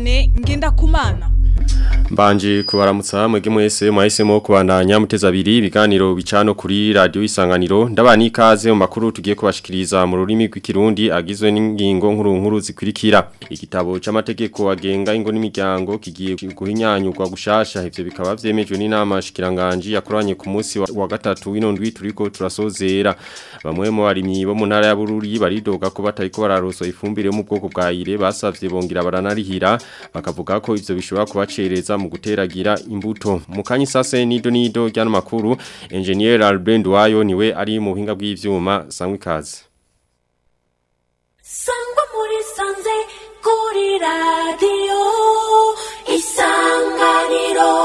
Vianney Ngendakumana Mbanje kubaramutsa mwege mwese mwahisemo kubandanya muteza abiri ibiganiro bicano kuri radio isanganiro ndabani ikaze mu makuru tugiye kubashikiriza mu rurimi rw'ikirundi agizwe n'ingingo nkuru nkuru zikurikira igitabo c'amategeko agenga ingo n'imiryango kigiye guhinyanyurwa gushasha ivyo bikaba vyemejwe n'inama shikiranganje yakoranye ku munsi wa, wa gatatu w'inondwi turiko turasozera bamwe mu barimyi bo mu ntara ya Bururi baridoga ko batariko bararoso ifumbire yo mu bwoko bwa ire basavye bongira baranarihira bakavuga ko ivyo bishobora kubacereza mu guteragira imbuto mukanyi sase nido nido ryano makuru engineer Albert Wayo niwe ari mu buhinga bw'ivyuma sangwe kazi sangwa muri sanze kuri radio isanganiro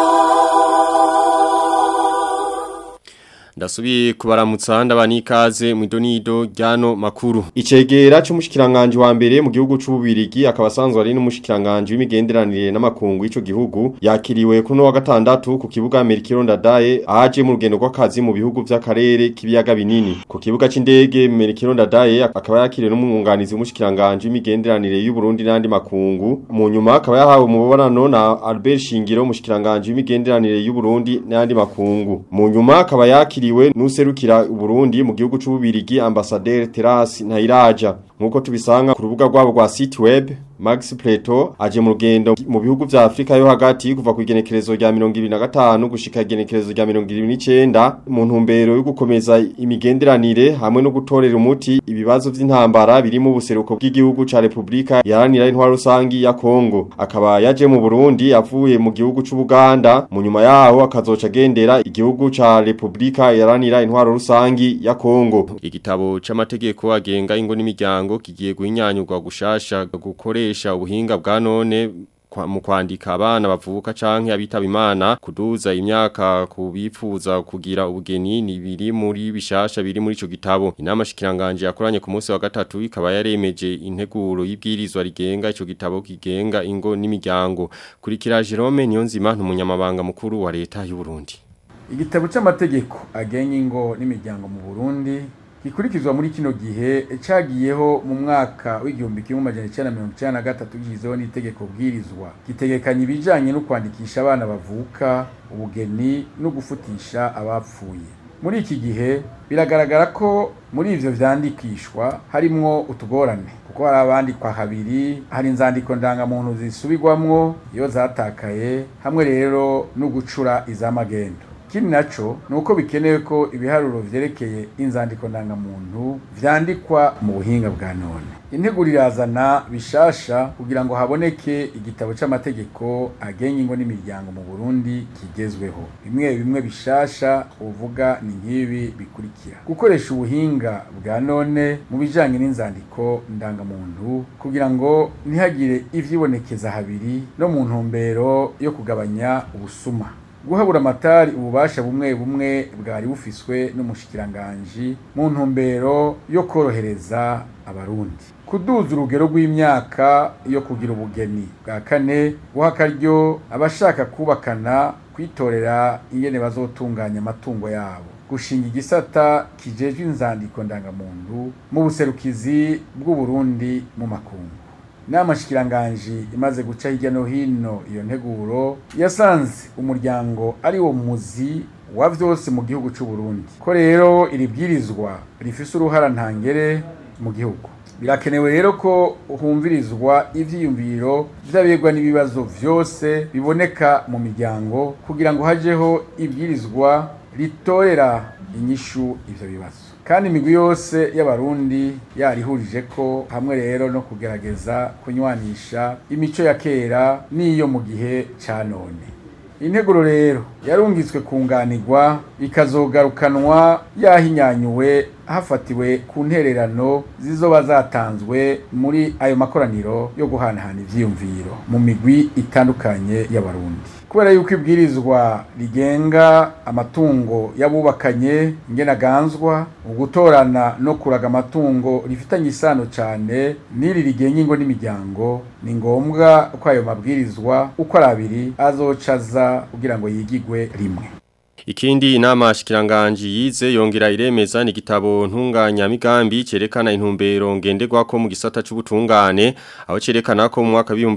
Ndasubiye kubaramutsa ndabani ikaze mu idonido ryano makuru. Icegera c'umushikiranganje wa mbere mu gihugu c'ububirigi akaba asanzwe ari n'umushikiranganje w'imigenderanire n'amakungu y'ico gihugu yakiriwe kuno wa gatandatu ku kibuga Merkiro Ndadaye aje mu rugendo rw'akazi mu bihugu vy'akarere k'ibiyaga binini. Ku kibuga c'indege Merkiro Ndadaye akaba yakiriwe n'umwunganizi w'umushikiranganje w'imigenderanire y'u Burundi n'andi makungu. Mu nyuma akaba yahawe umubonano na Albert Shingiro umushikiranganje w'imigenderanire y'u Burundi n'andi makungu. Mu nyuma akaba yakiriwe yakiriwe nuserukira Burundi mu gihugu c'ububirigi ambassadeur Terasi Ntayiraja nkuko tubisanga ku rubuga rwabo rwa site web Max Plato aje mu rugendo mu bihugu vya Afrika yo hagati kuva ku igenekerezo rya 2025 gushika igenekerezo rya 2029 mu ntumbero yo gukomeza imigenderanire hamwe no gutorera umuti ibibazo vy'intambara biri mu buseruko bw'igihugu ca Republika yaranira intwaro rusangi ya Kongo akaba yaje mu Burundi avuye mu gihugu c'Ubuganda mu nyuma yaho akazoca gendera igihugu ca Republika yaranira intwaro rusangi ya Kongo igitabo c'amategeko agenga ingo n'imiryango kigiye guhinyanyurwa gushasha gukoresha ubuhinga bwa none mu kwandika abana bavuka canke abitaba imana kuduza imyaka kubifuza kugira ubugeni ni biri muri bishasha biri muri ico gitabo inama shikiranganje yakoranye ku munsi wa gatatu ikaba yaremeje integuro y'ibwirizwa rigenga ico gitabo kigenga ingo n'imiryango kurikira Jerome Niyonzima n'umunyamabanga mukuru wa leta y'u Burundi igitabo c'amategeko agenga ingo n'imiryango mu Burundi gikurikizwa muri kino gihe cagiyeho mu mwaka w'igihumbi kimwe amajana icenda mirongo icenda na gatatu gishizeho n'itegeko bwirizwa gitegekanya ibijanye no kwandikisha abana bavuka ubugeni no gufutisha abapfuye muri iki gihe biragaragara ko muri ivyo vyandikishwa harimwo utugorane kuko hari abandikwa habiri hari inzandiko ndangamuntu zisubirwamwo iyo zatakaye hamwe rero no gucura iz'amagendo ikindi naco ni uko bikenewe ko ibiharuro vyerekeye inzandiko ndangamuntu vyandikwa mu buhinga bwa none integuro irazana bishasha kugira ngo haboneke igitabo c'amategeko agenga ingo n'imiryango mu Burundi kigezweho bimwe bimwe bishasha uvuga ni nk'ibi bikurikira gukoresha ubuhinga bwa none mu bijanye n'inzandiko ndangamuntu kugira ngo ntihagire ivyibonekeza habiri no mu ntumbero yo kugabanya ubusuma guhabura amatari ububasha bumwe bumwe bwari bufiswe n'umushikiranganji mu ntumbero yo korohereza abarundi kuduza urugero rw'imyaka yo kugira ubugeni bwa kane guha akaryo abashaka kubakana kwitorera ingene bazotunganya amatungo yabo gushinga igisata kijejwe inzandiko ndangamuntu mu buserukizi bw'uburundi mu makungu inama shikiranganji imaze guca hirya no hino iyo nteguro yasanze umuryango ari wo muzi wa vyose mu gihugu c'u Burundi ko rero iri bwirizwa rifise uruhara ntangere mu gihugu birakenewe rero ko humvirizwa ivyiyumviro vy'abegwa n'ibibazo vyose biboneka mu miryango kugira ngo hajeho ibwirizwa ritorera inyishu ivyo bibazo kandi imigwi yose y'abarundi yarihurije ko hamwe rero no kugerageza kunywanisha imico ya kera n'iyo mu gihe ca none integuro rero yarungitswe kunganirwa ikazogarukanwa yahinyanyuwe hafatiwe ku ntererano zizoba zatanzwe muri ayo makoraniro yo guhanahana ivyiyumviro mu migwi itandukanye y'abarundi kubera yuko ibwirizwa rigenga amatungo y'abubakanye ingenaganzwa ugutorana no kuraga amatungo rifitanye isano cyane n'iri rigenga ingo n'imiryango ni ngombwa ko ayo mabwirizwa uko ari abiri azocaza kugira ngo yigigwe rimwe Ikindi inama shikiranganji yize yongera iremeza ni gitabo ntunganya migambi cerekana intumbero ngenderwako mu gisata c'ubutungane aho cerekana ko mu mwaka wa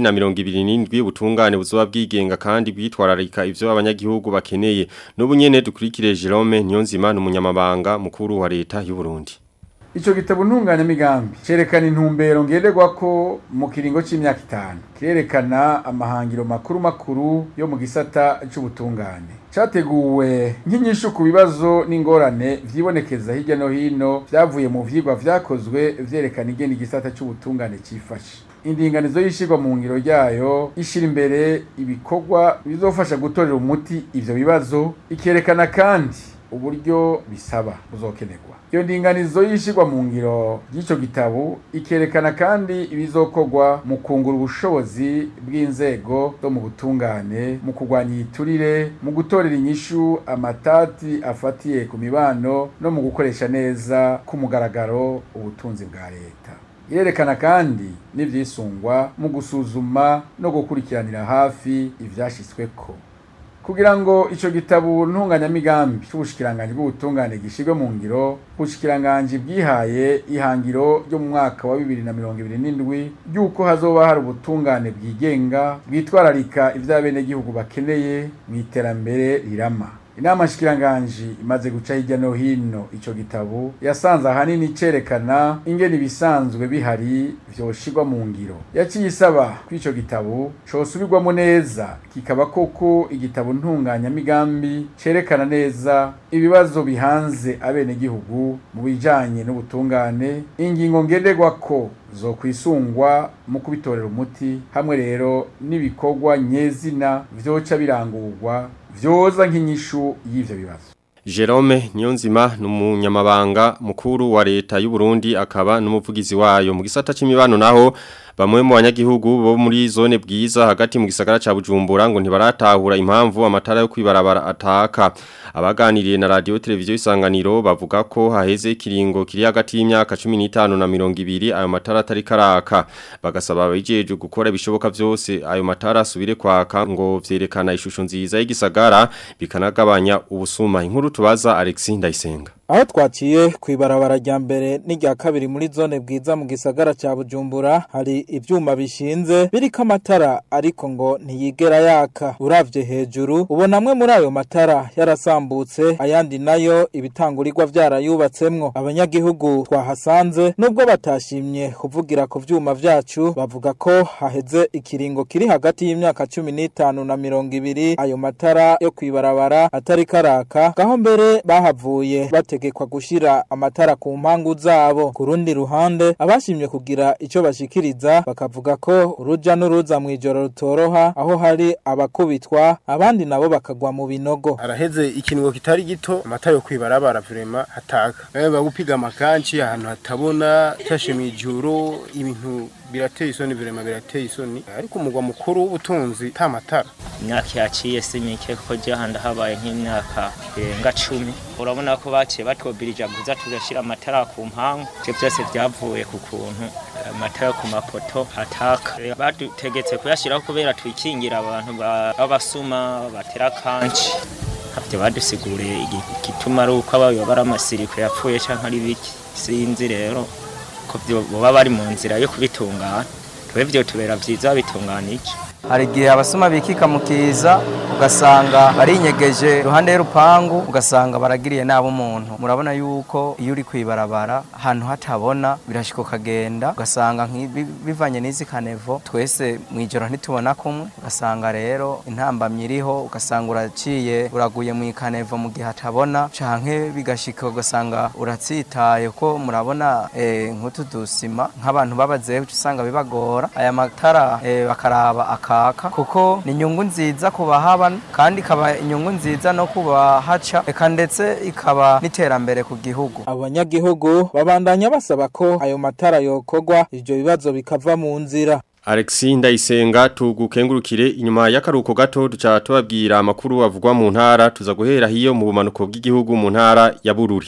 2027 ubutungane buzoba bwigenga kandi bwitwararika ivyo abanyagihugu bakeneye n'ubu nyene dukurikire Jerome Niyonzima n'umunyamabanga mukuru wa leta y'u Burundi Ico gitabo ntunganyamigambi cerekana intumbero ngenderwako mu kiringo c'imyaka itanu kirerekana amahangiro makuru makuru yo mu gisata c'ubutungane categuwe nk'inyishu ku bibazo n'ingorane vyibonekeza hirya no hino vyavuye mu vyigwa vyakozwe vyerekana ingene igisata c'ubutungane cifashe indinganizo y'ishirwa mu ngiro ryayo ishira imbere ibikorwa bizofasha gutorera umuti ivyo bibazo ikerekana kandi uburyo bisaba buzokenerwa iyo ndinganizo yishirwa mu ngiro y'icyo gitabo ikerekana kandi ibizokorwa mu kungura ubushobozi bw'inzego zo mu butungane mu kurwanya iyiturire mu gutorera inyishu amatati afatiye ku mibano no mu gukoresha neza ku mugaragaro ubutunzi bwa leta irerekana kandi n'ivyisungwa mu gusuzuma no gukurikiranira hafi ivyashitsweko kugira ngo ico gitabo ntunganyamigambi c'ubushikiranganji bw'ubutungane gishirwe mu ngiro ubushikiranganji bwihaye ihangiro ryo mu mwaka wa bibiri na mirongo ibiri n'indwi ry'uko hazoba hari ubutungane bwigenga bwitwararika ivy'abenegihugu bakeneye mu iterambere rirama inama nshikiranganji imaze guca hirya no hino ico gitabo yasanze ahanini cerekana ingene ibisanzwe bihari vyoshirwa mu ngiro yaciye isaba ko ico gitabo cosubirwamo neza kikaba koko igitabo ntunganyamigambi cerekana neza ibibazo bihanze abenegihugu mu bijanye n'ubutungane ingingo ngenderwako zokwisungwa mu kubitorera umuti hamwe rero n'ibikorwa nyezina vyoca birangurwa vyoza nk'inyishu y'ivyo bibazo Jerome Niyonzima numunyamabanga mukuru wa leta y'u Burundi akaba numuvugizi wayo mu gisata c'imibano naho bamwe mu banyagihugu bo muri zone bwiza hagati mu gisagara ca Bujumbura ngo ntibaratahura impamvu amatara yo kwibarabara ataka abaganiriye na radio televiziyo isanganiro bavuga ko haheze ikiringo kiri hagati y'imyaka 15 na 20 ayo matara atari karaka bagasaba abijeje gukora ibishoboka vyose ayo matara asubire kwaka ngo vyerekana ishusho nziza y'igisagara bikanagabanya ubusuma inkuru tubaza Alexis Ndayisenga aho twaciye ku ibarabara rya mbere n'irya kabiri muri zone bwiza mu gisagara cya bujumbura hari ibyuma bishinze biriko amatara ariko ngo ntiyigera yaka uravye hejuru ubona amwe muri ayo matara yarasambutse ayandi nayo ibitangurirwa vyarayubatsemwo abanyagihugu twahasanze nubwo batashimye kuvugira ku vyuma vyacu bavuga ko haheze ikiringo kiri hagati y'imyaka cumi n'itanu na mirongo ibiri ayo matara yo kwibarabara atari karaka gaho mbere bahavuye bate bategekwa gushira amatara ku mpangu zabo ku rundi ruhande abashimye kugira ico bashikiriza bakavuga ko uruja n'uruza mu ijoro rutoroha aho hari abakubitwa abandi nabo bakagwa mu binogo araheze ikingo kitari gito amatara yo kwibarabara vrema hataka babe bagupiga amakanci ahantu hatabona cyashe mu ijoro ibintu birateye isoni vrema birateye isoni ariko umugwa mukuru w'ubutunzi ta matara imyaka yaciye si mike kuko je handa habaye nk'imyaka irenga cumi urabona ko baciye batwobirija kuza tugashira amatara ku mpangu ivyo vyose vyavuye ku kuntu amatara yo ku mapoto ataka badutegetse kuyashiraho kubera twikingira abantu b'abasuma batera kanci havyo badusiguriye igituma ari uko abayo bari amasiriko yapfuye canke ari biki sinzi rero ko boba bari mu nzira yo kubitungana twebwe tubera vyiza bitunganije hari igihe abasoma bikika mu kiza ugasanga barinyegeje iruhande y'urupangu ugasanga baragiriye nabo umuntu murabona yuko iyo uri kwibarabara ahantu hatabona birashika ukagenda ugasanga bivanye n'izi kanevo twese mu ijoro ntitubona kumwe ugasanga rero intambamyi iriho ugasanga uraciye uraguye mu ikanevo mu gihe hatabona canke bigashika ugasanga uratsitaye ko murabona nk'utu dusima nk'abantu babazehe usanga bibagora aya matara bakaraba aka kaka kuko ni inyungu nziza ku bahaba kandi ikaba inyungu nziza no kubahaca eka ndetse ikaba n'iterambere ku gihugu abanyagihugu babandanya basaba ko ayo matara yokorwa ivyo bibazo bikava mu nzira Alexi ndayisenga tugukengurukire inyuma y'akaruko gato duca tubabwira amakuru avugwa mu ntara tuza guhera hiyo mu bumanuko bw'igihugu mu ntara ya Bururi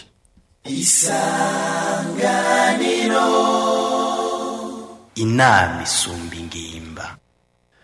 Isanganiro inama isumba ingimba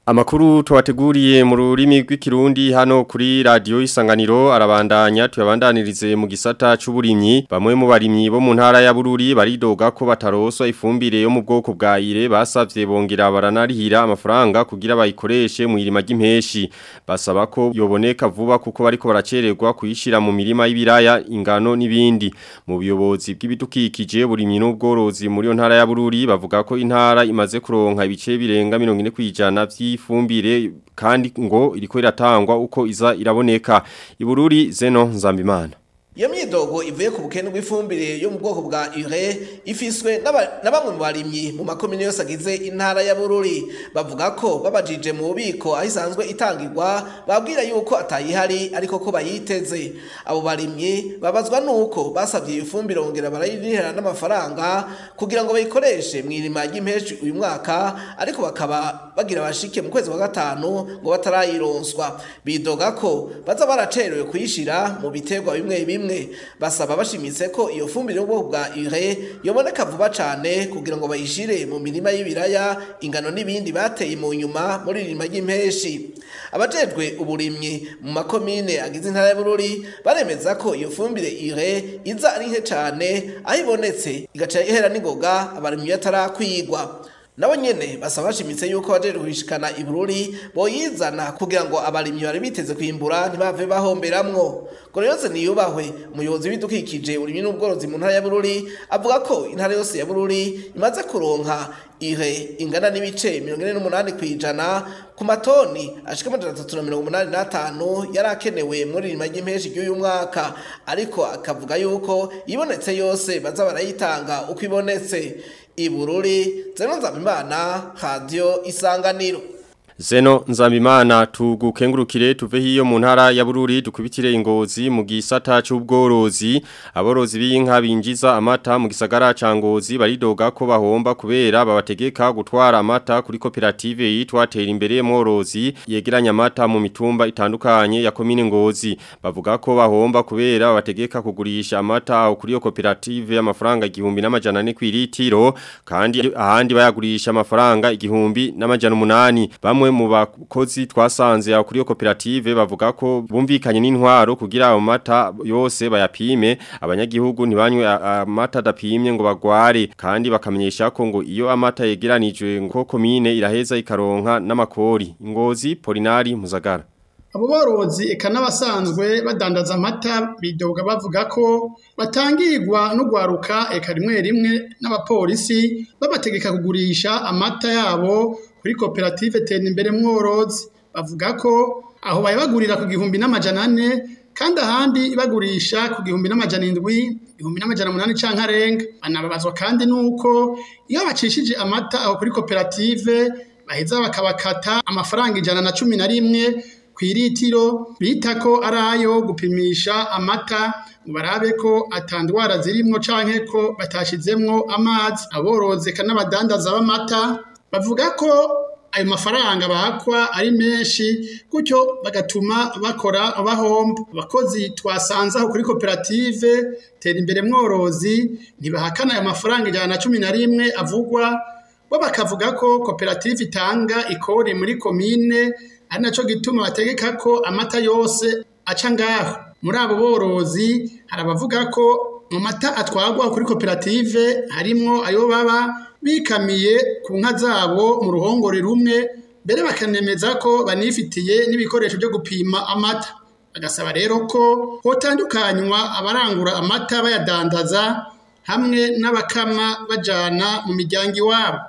Amakuru tuwateguriye mu rurimi rw'ikirundi hano kuri radio isanganiro arabandanya tuyabandanirize mu gisata c'uburimyi bamwe mu barimyi bo mu ntara ya Bururi baridoga ko bataroswa ifumbire yo mu bwoko bwa ire basavye bongera baranarihira amafaranga kugira bayikoreshe mu irima ry'impeshi basaba ko yoboneka vuba kuko bariko baracererwa kuyishira mu mirima y'ibiraya ingano n'ibindi mu buyobozi bw'ibidukikije burimyi n'ubworozi muri yo ntara ya Bururi bavuga ko intara imaze kuronka ibice birenga 40 kwijana vyi ifumbire kandi ngo iriko iratangwa uko iza iraboneka ibururi zeno nzambimana iyo myidogo ivuye ku bukene bw'ifumbire yo mu bwoko bwa ure ifiswe na bamwe mu barimyi mu makomine yose agize intara ya bururi bavuga ko babajije mu bubiko aho isanzwe itangirwa babwira yuko atayihari ariko ko bayiteze abo barimyi babazwa nuko basabye iyo fumbire bongera barayirihera n'amafaranga kugira ngo bayikoreshe mu irima ry'impeshi uyu mwaka ariko bakaba bagira bashike mu kwezi kwa gatanu ngo batarayironswa bidoga ko baza baracerewe kuyishira mu biterwa bimwe bimwe basaba bashimitse ko iyo fumbire y'ubwoko bwa ure yoboneka vuba cyane kugira ngo bayishire mu mirima y'ibiraya ingano n'ibindi bateye mu nyuma muri irima ry'impeshi abajejwe uburimyi mu makomine agize intara y'Bururi baremeza ko iyo fumbire ure iza ari nke cyane aho ibonetse igaca ihera n'ingoga abarimyi batarakwigwa nabo nyene basaba bashimitse yuko bajeje kubishikana ibururi boyizana kugira ngo abarimyi bari biteze kwimbura ntibave bahomberamwo ngo rero niyubahwe umuyobozi w'ibidukikije urimyi n'ubworozi mu ntara ya Bururi avuga ko intara yose ya Bururi imaze kuronka ihe ingana n'ibice mirongo ine n'umunani ku ijana ku matoni ashika amajana atatu na mirongo umunani n'atanu yari akenewe muri irima ry'impeshi ry'uyu mwaka ariko akavuga yuko ibonetse yose baza barayitanga uko ibonetse ibururi zeno nzabimana radio isanganiro Zeno nzambimana tugukengurukire tuve hiyo mu ntara ya Bururi dukubitire ingozi mu gisata c'ubworozi aborozi b'inka binjiza amata mu gisagara ca Ngozi baridoga ko bahomba kubera babategeka gutwara amata kuri koperative yitwa Tera imbere mworozi yegeranya amata mu mitumba itandukanye ya komine Ngozi bavuga ko bahomba kubera babategeka kugurisha amata aho kuri yo koperative y'amafaranga igihumbi n'amajana ane kw'iritiro kandi ahandi bayagurisha amafaranga igihumbi n'amajana umunani bamwe mu bakozi twasanze aho kuri yo koperative bavuga ko bumvikanye n'intwaro kugira ayo mata yose bayapime abanyagihugu ntibanywe amata adapimye ngo bagware kandi bakamenyesha ko ngo iyo amata yegeranijwe ngo komine iraheza ikaronka n'amakori ingozi Polinari Muzagara abo borozi eka n'abasanzwe badandaza amata bidoga bavuga ko batangirwa n'ugwaruka eka rimwe rimwe n'abapolisi babategeka kugurisha amata yabo kuri koperative tera imbere mworozi bavuga ko aho bayabagurira ku gihumbi n'amajana ane kandi ahandi bagurisha ku gihumbi n'amajana indwi igihumbi n'amajana umunani canke arenga banababazwa kandi nuko iyo bacishije amata aho kuri koperative baheza bakabakata amafaranga ijana na cumi na rimwe kw'iritiro bita ko ari ayo gupimisha amata ngo barabe ko atandwara zirimwo canke ko batashizemwo amazi aborozi eka n'abadandaza b'amata bavuga ko ayo mafaranga bakwa ari menshi gutyo bagatuma bakora bahomba abakozi twasanze aho kuri koperative tera imbere mworozi ntibahakana ayo mafaranga ijana na cumi na rimwe avugwa bo bakavuga ko koperative itanga ikori muri komine ari naco gituma bategeka ko amata yose aca ngaho muri abo borozi hari abavuga ko mu mata atwagwa kuri koperative harimwo ayo baba bikamiye ku nka zabo mu ruhongore rumwe mbere bakanemeza ko banifitiye n'ibikoresho byo gupima amata bagasaba rero ko hotandukanywa abarangura amata bayadandaza hamwe n'abakama bajana mu miryango iwabo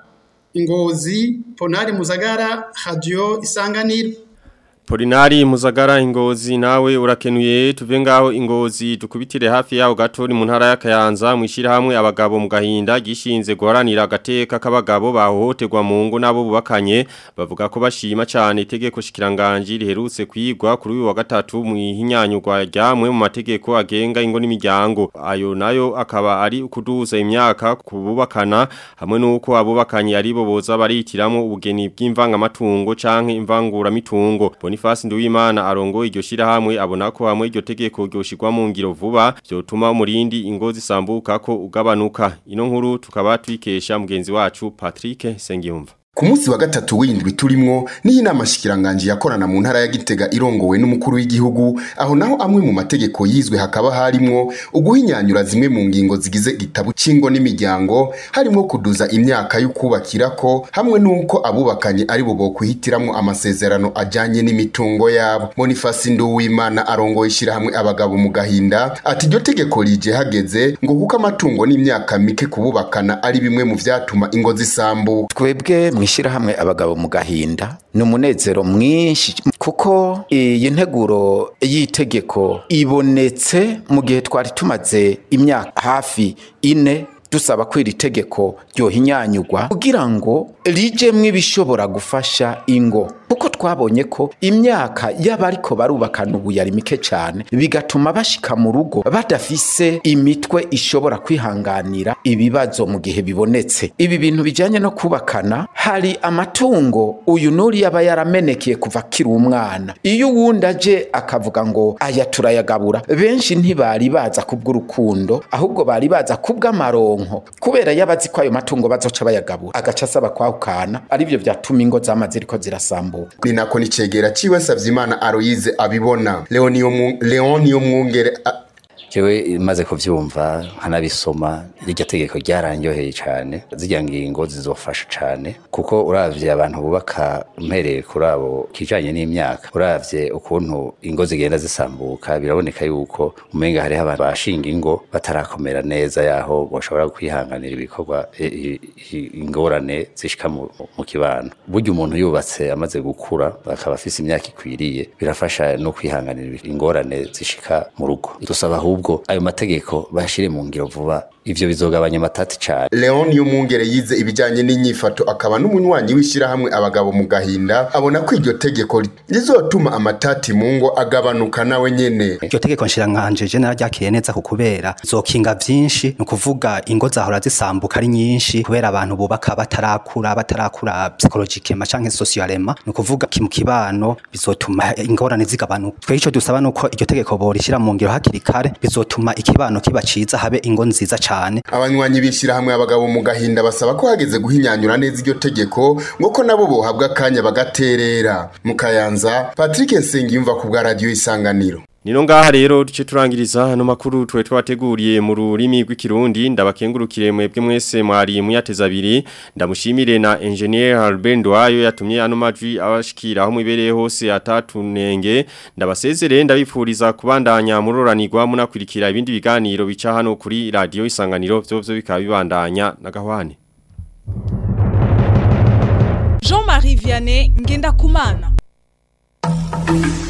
ingozi ponari muzagara radio isanganiro Polinari muzagara ingozi nawe urakenuye tuve ngaho ingozi dukubitire hafi yaho gato ni mu ntara ya Kayanza mwishira hamwe abagabo mu gahinda gishinze guharanira agateka k'abagabo bahohoterwa mu ngo nabo bubakanye bavuga ko bashima cyane itegeko shikiranganje riherutse kwigwa kuri uyu wa gatatu mu ihinyanyurwa ryamwe mu mategeko agenga ingo n'imiryango ayo nayo akaba ari ukuduza imyaka kububakana hamwe nuko abubakanye ari bo boza baritiramo ubugeni bw'imvangamatungo canke imvangura mitungo Boniface Nduwimana arongo iryo shirahamwe abona ko hamwe iryo tegeko ryoshirwa mu ngiro vuba byotuma umurindi ingo zisambuka ko ugabanuka ino nkuru tukaba twikesha mugenzi wacu Patrick Sengiyumva ku munsi wa gatatu w'indwi turimwo niho inama shikiranganje yakorana mu ntara ya Gitega irongowe n'umukuru w'igihugu aho naho amwe mu mategeko yizwe hakaba harimwo uguhinyanyura zimwe mu ngingo zigize igitabo c'ingo n'imiryango harimwo kuduza imyaka yo kubakirako hamwe n'uko abubakanye ari bo bokwihitiramo amasezerano ajanye n'imitungo yabo Boniface Nduwimana arongoye ishirahamwe abagabo mu gahinda ati iryo tegeko rije hageze ngo kuko amatungo n'imyaka mike kububakana ari bimwe mu vyatuma ingo zisambuka twebwe mwishirahamwe abagabo mu gahinda ni umunezero mwinshi kuko iyi nteguro y'itegeko ibonetse mu gihe twari tumaze imyaka hafi ine dusaba ko iri tegeko ryohinyanyugwa kugira ngo rijemwo ibishobora gufasha ingo kuko twabonye ko imyaka y'abariko barubakana ubu yari mike cyane bigatuma bashika mu rugo badafise imitwe ishobora kwihanganira ibibazo mu gihe bibonetse ibi bintu bijanye no kubakana hari amatungo uyu nuri yaba yaramenekeye kuva akiri umwana iyo uwundi aje akavuga ngo aya turayagabura benshi ntibari baza kubw'urukundo ahubwo bari baza kubw'amaronko kubera yabazi ko ayo matungo bazoca bayagabura agaca asaba kwahukana arivyo vyatuma ingo zamaze ziriko zirasambuka ni nako nicegera ciwe Savyimana Aloise abibona Leoniyo Mu- Leoniyo Mwungere a- jewe maze kuvyumva nkanabisoma iryo tegeko ryaranyoheye cyane zirya ngingo zizofasha cyane kuko uravye abantu bubaka mpereye kuri abo kijanye n'imyaka uravye ukuntu ingo zigenda zisambuka biraboneka yuko umenga hariho abantu bashinga ingo batarakomera neza yaho boshobora kwihanganira ibikorwa i- i- i- ingorane zishika mu, mu kibano burya umuntu yubatse amaze gukura akaba afise imyaka ikwiriye birafasha no kwihanganira ingorane zishika mu rugo dusaba ahubwo ayo mategeko bashire mu ngiro vuba ivyo bizogabanya amatati cane Leoniyo Mwungere yize ibijanye n'inyifato akaba n'umunywanyi w'ishirahamwe abagabo mu gahinda abona ko iryo tegeko rizotuma amatati mu ngo agabanuka nawe nyene iryo tegeko nshirankanje je nararyakiye neza ku kubera zokinga vyinshi ni ukuvuga ingo zahora zisambuka ari nyinshi kubera abantu bubaka batarakura batarakura psychologikema canke socialema ni ukuvuga ki mu kibano bizotuma ingorane zigabanuka twe ico dusaba nuko iryo tegeko borishira mu ngiro hakiri kare bizotuma ikibano kiba ciza habe ingo nziza cane abanywanyi b'ishirahamwe abagabo mu gahinda basaba ko hageze guhinyanyura neza iryo tegeko ngo ko nabo bohabwa akanya bagaterera mu kayanza Patrick Nsengiyumva ku bwa radio isanganiro Nino ngaha rero duce turangiriza hano makuru tuwe twateguriye mu rurimi rw'ikirundi ndabakengurukire mwebwe mwese mwari muyateza abiri ndamushimire na engineer Albert Ndwayo yatumye ano majwi abashikira aho mwibereye hose atatunenge ndabasezere ndabipfuriza kubandanya muroranirwa munakurikira ibindi biganiro bica hano kuri radio isanganiro byo byo bikaba bibandanya na gahwane Jean-Marie Vianney Ngenda Kumana